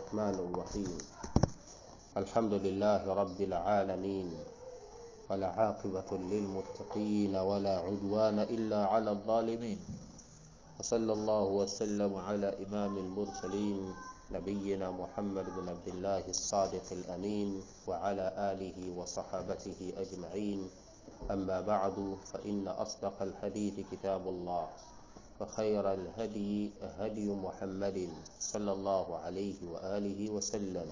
الرحمن الرحيم الحمد لله رب العالمين والعاقبة للمتقين ولا عدوان إلا على الظالمين وصلى الله وسلم على إمام المرسلين نبينا محمد بن عبد الله الصادق الأمين وعلى آله وصحابته أجمعين أما بعد فإن أصدق الحديث كتاب الله وخير الهدي هدي محمد صلى الله عليه وآله وسلم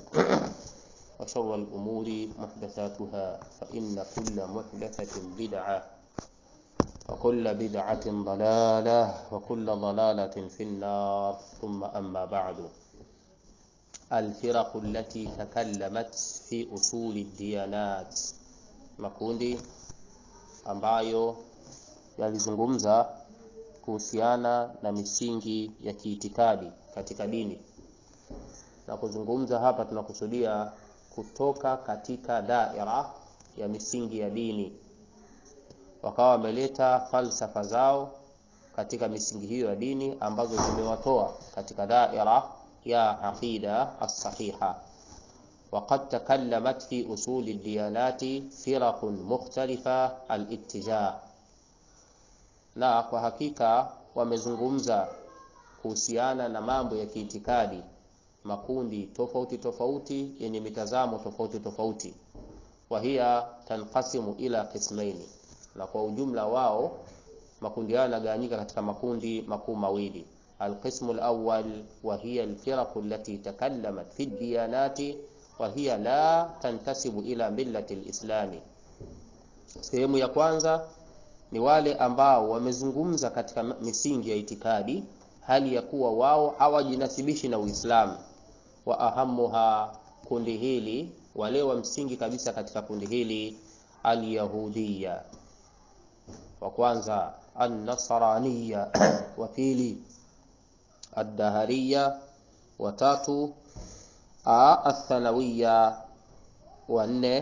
وشر الأمور محدثاتها فإن كل محدثة بدعة وكل بدعة ضلالة وكل ضلالة في النار ثم أما بعد الفرق التي تكلمت في أصول الديانات makundi ambayo yalizungumza kuhusiana na misingi ya kiitikadi katika dini na kuzungumza hapa tunakusudia kutoka katika daira ya misingi ya dini wakawa wameleta falsafa zao katika misingi hiyo ya dini ambazo zimewatoa katika daira ya aqida as-sahiha وقد تكلمت في أصول الديانات فرق مختلفة الاتجاه na kwa hakika wamezungumza kuhusiana na mambo ya kiitikadi makundi tofauti tofauti yenye mitazamo tofauti tofauti wahia tanqasimu ila qismaini na kwa ujumla wao makundi hayo yanagawanyika katika makundi makuu mawili القسم الأول وهي الفرق التي تكلمت في الديانات وهي لا تنتسب إلى ملة الإسلام sehemu ya kwanza ni wale ambao wamezungumza katika misingi ya itikadi hali ya kuwa wao hawajinasibishi na Uislamu wa ahamuha kundi hili wale wa msingi kabisa katika kundi hili alyahudiya wa kwanza annasraniya wa pili الدهرية وتاتو الثانوية wanne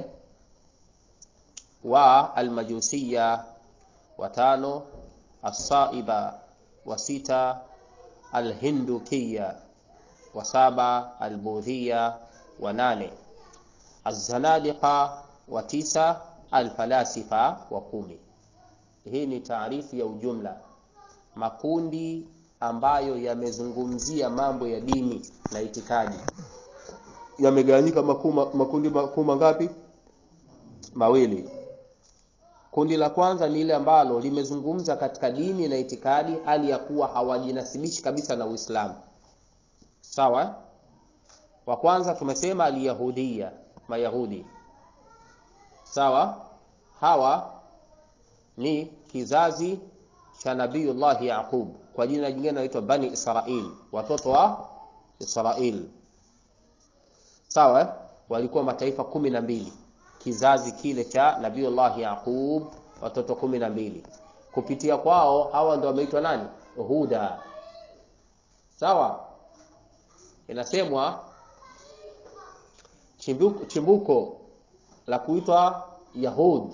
wa almajusiya watano asaiba wa sita alhindukiya wa saba albudhiya wa nane alzanadiqa wa tisa alfalasifa wa kumi hii ni taarifu ya ujumla makundi ambayo yamezungumzia mambo ya dini na itikadi yamegawanyika makundi makuu mangapi mawili kundi la kwanza ni ile ambalo limezungumza katika dini na itikadi hali ya kuwa hawajinasibishi kabisa na uislamu sawa wa kwanza tumesema alyahudia mayahudi sawa hawa ni kizazi cha nabiyullahi yaqub kwa jina jingine naitwa bani israil watoto wa israil sawa walikuwa mataifa kumi na mbili kizazi kile cha nabiullahi yaqub watoto kumi na mbili kupitia kwao hawa ndo wameitwa nani huda sawa inasemwa chimbuko, chimbuko la kuitwa yahud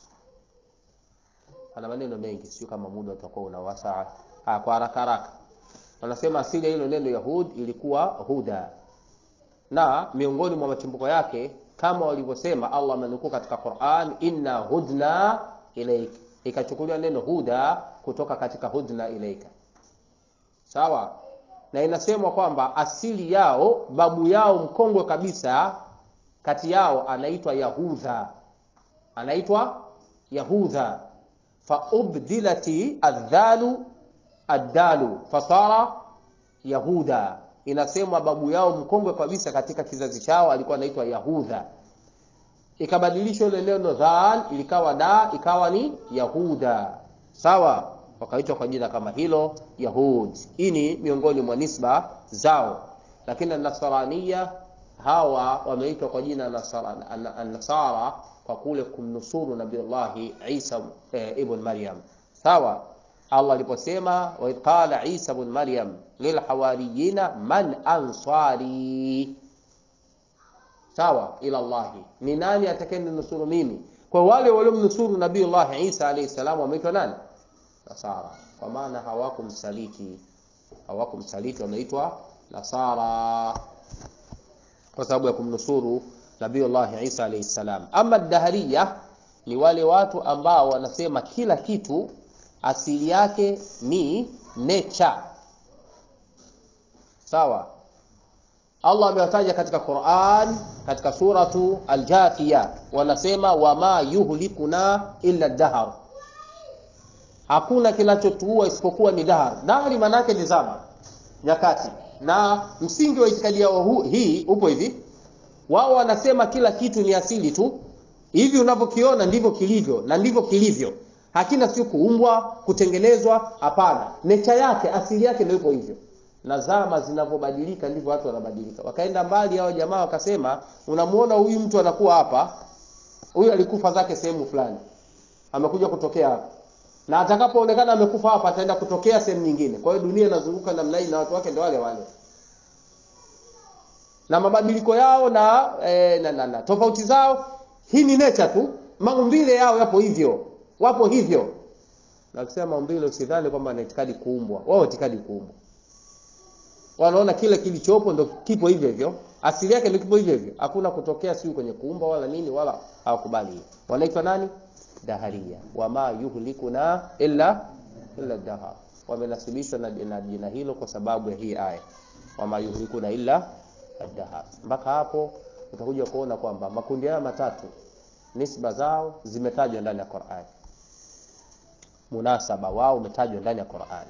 ana maneno mengi sio kama muda utakuwa unawasa ha, kwa haraka haraka wanasema asili ya hilo neno yahud ilikuwa huda na miongoni mwa machimbuko yake kama walivyosema Allah amenukuu katika Qur'an inna hudna ilaik ikachukuliwa neno huda kutoka katika hudna ilaika sawa na inasemwa kwamba asili yao babu yao mkongwe kabisa kati yao anaitwa Yahudha anaitwa Yahudha faubdilati adhalu addalu fasara yahuda inasemwa babu yao mkongwe kabisa katika kizazi chao alikuwa anaitwa yahudha ikabadilishwa ile neno dhal ilikawa da ikawa ni yahuda sawa wakaitwa kwa jina kama hilo yahud hii ni miongoni mwa nisba zao lakini nasarania hawa wameitwa kwa jina nasara, nasara kwa kule kumnusuru nabiullahi isa e, ibn maryam sawa allah aliposema waidh qala isa bn maryam lilhawariyina man ansari sawa ila llahi ni nani atakayeninusuru mimi kwa wale waliomnusuru nabiullahi isa alaihi salam wameitwa nani nasara kwa maana hawakumsaliti hawakumsaliti wameitwa nasara kwa sababu ya kumnusuru Nabiiullah Isa alayhi salam. Ama dahariya ni wale watu ambao wanasema kila kitu asili yake ni nature. Sawa? Allah amewataja katika Qur'an katika suratu Al-Jathiyah, wanasema wama yuhlikuna illa dahar, hakuna kinachotuua isipokuwa ni dahar. Dahari maana yake ni zama, nyakati. Na msingi wa itikadi yao hii upo hivi, wao wanasema kila kitu ni asili tu, hivi unavyokiona ndivyo kilivyo na ndivyo kilivyo, hakina sio kuumbwa, kutengenezwa. Hapana, necha yake, asili yake ndio ipo hivyo na zama zinavyobadilika ndivyo watu wanabadilika. Wakaenda mbali hao jamaa wakasema, unamuona huyu mtu anakuwa hapa, huyu alikufa zake sehemu fulani, amekuja kutokea hapa, na atakapoonekana amekufa hapa, ataenda kutokea sehemu nyingine. Kwa hiyo dunia inazunguka namna hii na watu wake ndio wale wale, na mabadiliko yao na, eh, na, na, na tofauti zao, hii ni nature tu, maumbile yao yapo hivyo, wapo hivyo. Na kusema maumbile, usidhani kwamba ana itikadi kuumbwa, wao itikadi kuumbwa wanaona kile kilichopo ndo kipo hivyo hivyo, asili yake ndio kipo hivyo hivyo, hakuna kutokea siu kwenye kuumba wala nini, wala hawakubali hiyo. Wanaitwa nani? Daharia, wama yuhlikuna illa illa dahar. Wamenasibishwa na, na jina hilo kwa sababu ya hii aya, wama yuhlikuna illa dahar. Mpaka hapo utakuja kuona kwamba makundi haya matatu nisba zao zimetajwa ndani ya Qur'an, munasaba wao umetajwa ndani ya Qur'an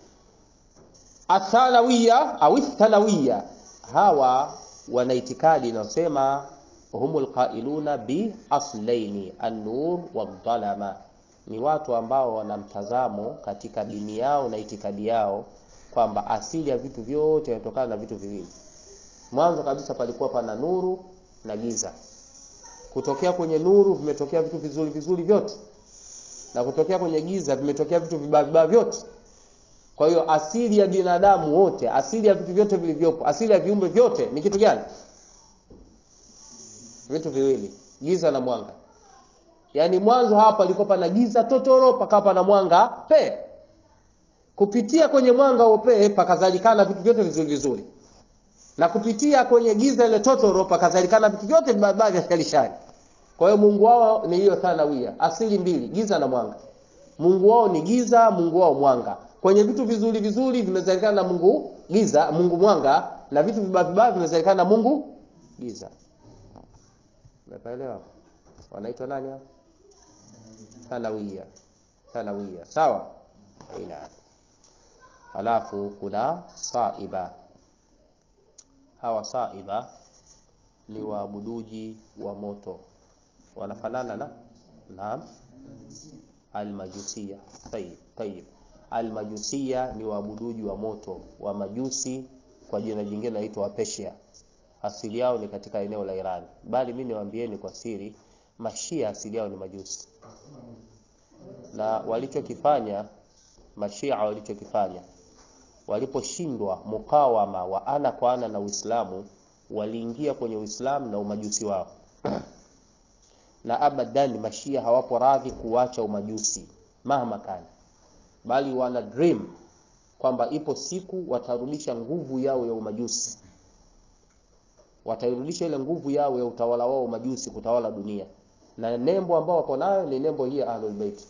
athanawiya au thanawiya, hawa wana itikadi inayosema humul qailuna bi aslaini an-nur wadh-dhalama, ni watu ambao wana mtazamo katika dini yao na itikadi yao kwamba asili ya vitu vyote inatokana na vitu viwili. Mwanzo kabisa palikuwa pana nuru na giza, kutokea kwenye nuru vimetokea vitu vizuri vizuri vyote, na kutokea kwenye giza vimetokea vitu vibaya vibaya vyote. Kwa hiyo asili ya binadamu wote, asili ya vitu vyote vilivyopo, asili ya viumbe vyote ni kitu gani? Vitu viwili, giza na mwanga. Yaani mwanzo hapa palikuwa pana giza totoro, pakawa pana mwanga pe. Kupitia kwenye mwanga upe pakazalikana vitu vyote vizuri vizuri, na kupitia kwenye giza ile totoro pakazalikana vitu vyote vibaya vya sharishari. Kwa hiyo Mungu wao ni hiyo thanawia, asili mbili, giza na mwanga. Mungu wao ni giza, Mungu wao mwanga kwenye vitu vizuri vizuri vimezalikana na Mungu giza, Mungu mwanga, na vitu vibaya vibaya vimezalikana na Mungu giza. Umeelewa? Wanaitwa nani hao? Thanawia. Thanawia. Sawa? Ila. Halafu kuna saiba. Hawa saiba ni waabuduji wa moto. Wanafanana na naam, almajusia. Tayib, tayib. Almajusia ni waabuduji wa moto wa majusi, kwa jina jingine naitwa Wapeshia. Asili yao ni katika eneo la Iran, bali mimi niwaambieni kwa siri, mashia asili yao ni majusi, na walichokifanya mashia walichokifanya, waliposhindwa mukawama wa ana kwa ana na Uislamu, waliingia kwenye Uislamu na umajusi wao na abadan, mashia hawapo radhi kuacha umajusi mahama kana bali wana dream kwamba ipo siku watarudisha nguvu yao ya umajusi, watairudisha ile nguvu yao ya utawala wao umajusi kutawala dunia, na nembo ambao wako nayo ni nembo hii ya Ahlul Bait.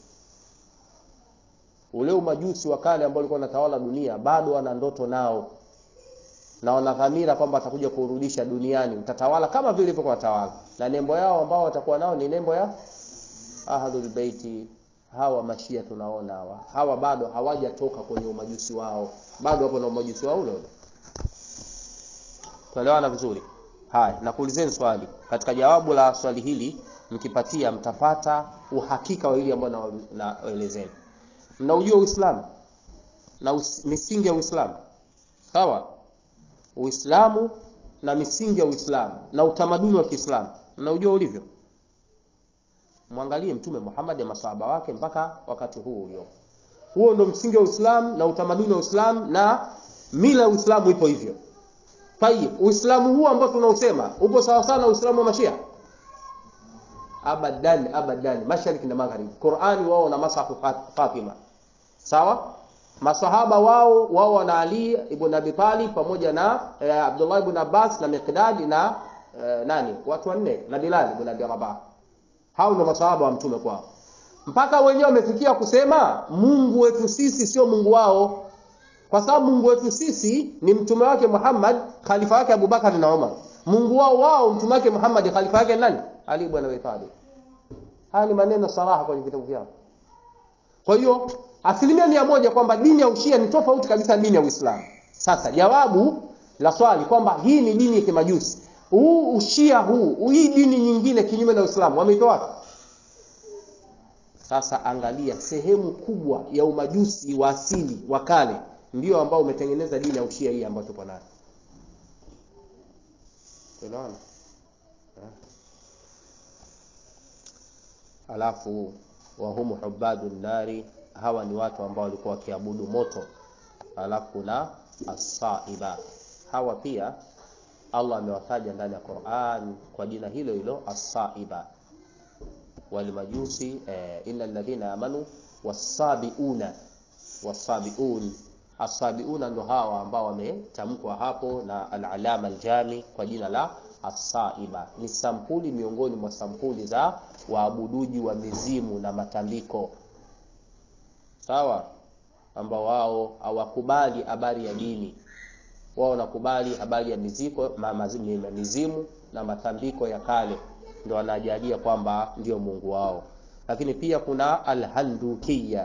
Ule umajusi wa kale ambao ulikuwa unatawala dunia bado wana ndoto nao, na wana dhamira kwamba watakuja kurudisha duniani, utatawala kama vile ilivyokuwa tawala, na nembo yao ambao watakuwa nao ni nembo ya Ahlul Bait hawa mashia tunaona hawa hawa bado hawajatoka kwenye umajusi wao, bado wapo na umajusi wao ule ule. Tuelewana vizuri? Haya, nakuulizeni swali. Katika jawabu la swali hili mkipatia, mtapata uhakika wa hili ambalo naelezeni. Mnaujua Uislamu na us, misingi ya Uislamu sawa? Uislamu na misingi ya Uislamu na utamaduni wa Kiislamu mnaujua ulivyo? Mwangalie Mtume Muhammad na masahaba wake mpaka wakati huu ulio. Huo ndo msingi wa Uislamu na utamaduni wa Uislamu na mila ya Uislamu ipo hivyo. Tayib, Uislamu huu ambao tunausema upo sawa sana Uislamu wa Mashia? Abadan, abadan, mashariki na magharibi. Qur'ani wao na masafu Fatima. Sawa? masahaba wao wao wana Ali ibn Abi Talib pamoja na eh, Abdullah ibn Abbas na Miqdad na eh, nani watu wanne na Bilal ibn Abi Rabah hao ndio masahaba wa mtume kwao mpaka wenyewe wamefikia kusema Mungu wetu sisi sio Mungu wao kwa sababu Mungu wetu sisi ni mtume wake Muhammad khalifa wake Abubakar na Umar Mungu wao wao mtume wake Muhammad khalifa wake nani Ali ibn Abi Talib haya ni maneno saraha kwenye vitabu vyao kwa hiyo asilimia mia moja kwamba dini ya ushia ni tofauti kabisa na dini ya Uislamu. Sasa jawabu la swali kwamba hii ni dini ya kimajusi, huu ushia huu, hii dini nyingine kinyume na Uislamu wameitoa wapi? Sasa angalia, sehemu kubwa ya umajusi wa asili wa kale ndio ambao umetengeneza dini ya ushia hii ambayo tupo nayo. Tunaona alafu wahumu hubadu nari hawa ni watu ambao walikuwa wakiabudu moto alafu kuna asaiba hawa pia Allah amewataja ndani ya Qur'an kwa jina hilo hilo asaiba walimajusi eh, innal ladhina amanu wasabiuna wasabiun asabiuna ndo hawa ambao wametamkwa hapo na al-alama al-jami kwa jina la asaiba ni sampuli miongoni mwa sampuli za waabuduji wa mizimu na matambiko sawa ambao wao hawakubali habari ya dini wao wanakubali habari ya miziko ma, mazimu, mizimu na matambiko ya kale ndio wanajalia kwamba ndio Mungu wao lakini pia kuna alhandukia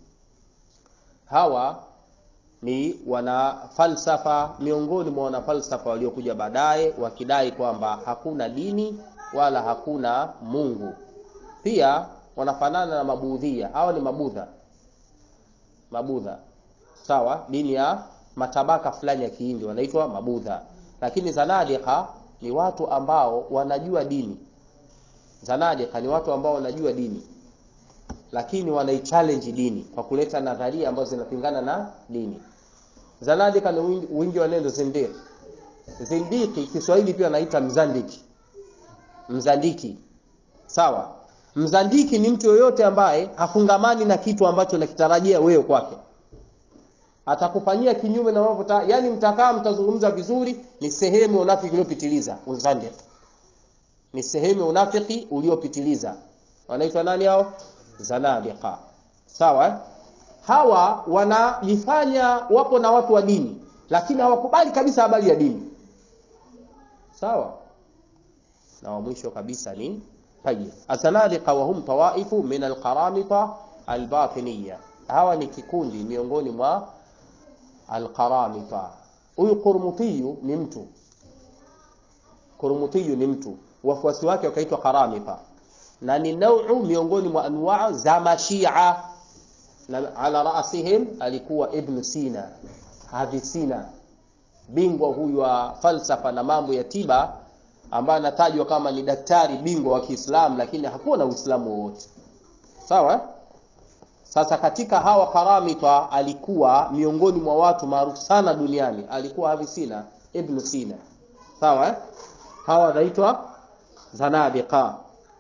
hawa ni wana falsafa miongoni mwa wana falsafa waliokuja baadaye wakidai kwamba hakuna dini wala hakuna Mungu pia wanafanana na mabudhia hawa ni mabudha mabudha sawa dini ya matabaka fulani ya kihindi wanaitwa mabudha lakini zanadika ni watu ambao wanajua dini zanadika ni watu ambao wanajua dini lakini wanaichallenge dini kwa kuleta nadharia ambazo zinapingana na dini zanadika ni wingi, wingi wa neno zindiq zindiki Kiswahili pia anaita mzandiki mzandiki sawa mzandiki ni mtu yoyote ambaye hafungamani na kitu ambacho nakitarajia wewe kwake atakufanyia kinyume na mambo yani mtakaa mtazungumza vizuri ni sehemu ya unafiki uliopitiliza uzandiq ni sehemu ya unafiki uliopitiliza wanaitwa nani hao zanadiqa sawa eh? hawa wanajifanya wapo na watu wa dini lakini hawakubali kabisa habari ya dini sawa na wa mwisho kabisa ni tayyib azanadiqa wa hum tawaifu min alqaramita albatiniya hawa ni kikundi miongoni mwa alqaramita huyu qurmutiyu ni mtu qurmutiyu ni mtu wafuasi wake wakaitwa qaramita na ni nau miongoni mwa anwaa za mashia na ala rasihim alikuwa ibn sina hadhi sina bingwa huyu wa falsafa na mambo ya tiba ambaye anatajwa kama ni daktari bingwa wa Kiislamu lakini hakuwa na Uislamu wowote sawa sasa katika hawa karamita alikuwa miongoni mwa watu maarufu sana duniani alikuwa hadhi sina ibn sina sawa hawa wanaitwa zanadiqa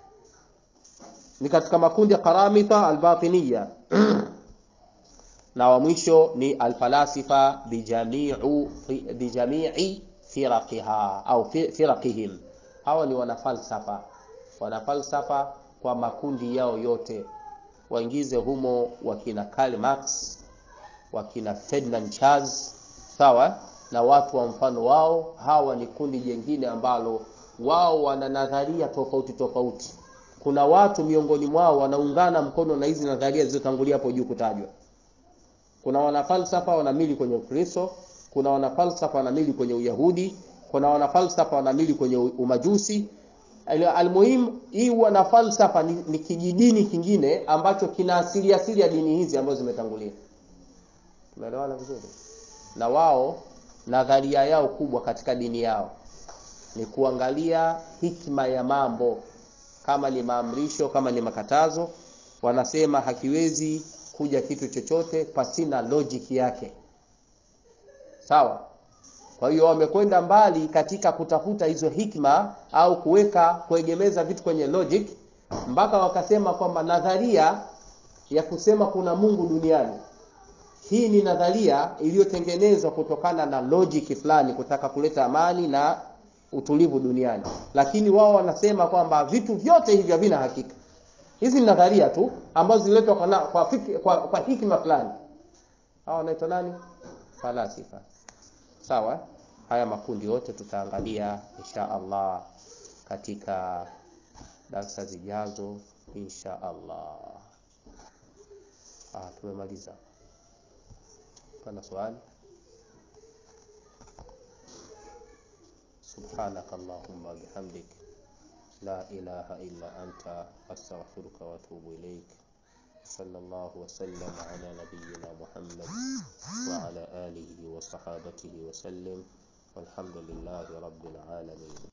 ni katika makundi ya karamita albatiniya na wa mwisho ni alfalasifa bijamiu bijamii firaqiha au firaqihim hawa ni wanafalsafa wanafalsafa kwa makundi yao yote waingize humo wakina Karl Marx wakina Ferdinand Charles sawa na watu wa mfano wao hawa ni kundi jingine ambalo wao wana nadharia tofauti tofauti kuna watu miongoni mwao wanaungana mkono na hizi nadharia zilizotangulia hapo juu kutajwa kuna wanafalsafa wanamili kwenye Ukristo kuna wanafalsafa wanamili kwenye Uyahudi kuna wanafalsafa wanamili kwenye umajusi almuhim hii wana falsafa ni, ni kijidini kingine ambacho kina asili asili ya dini hizi ambazo zimetangulia tumeelewana vizuri na wao nadharia yao kubwa katika dini yao ni kuangalia hikma ya mambo kama ni maamrisho kama ni makatazo wanasema hakiwezi kuja kitu chochote pasina logic yake sawa kwa hiyo wamekwenda mbali katika kutafuta hizo hikma au kuweka kuegemeza vitu kwenye logic mpaka wakasema kwamba nadharia ya kusema kuna Mungu duniani hii ni nadharia iliyotengenezwa kutokana na logic fulani kutaka kuleta amani na utulivu duniani lakini wao wanasema kwamba vitu vyote hivi havina hakika hizi ni nadharia tu ambazo zililetwa kwa, na- kwa, fiki- kwa, kwa hikima fulani hawa wanaitwa nani falasifa sawa eh? haya makundi yote tutaangalia insha allah katika darsa zijazo insha allah ah, tumemaliza pana swali سبحانك اللهم بحمدك لا إله إلا أنت أستغفرك وأتوب إليك صلى الله وسلم على نبينا محمد وعلى آله وصحابته وسلم والحمد لله رب العالمين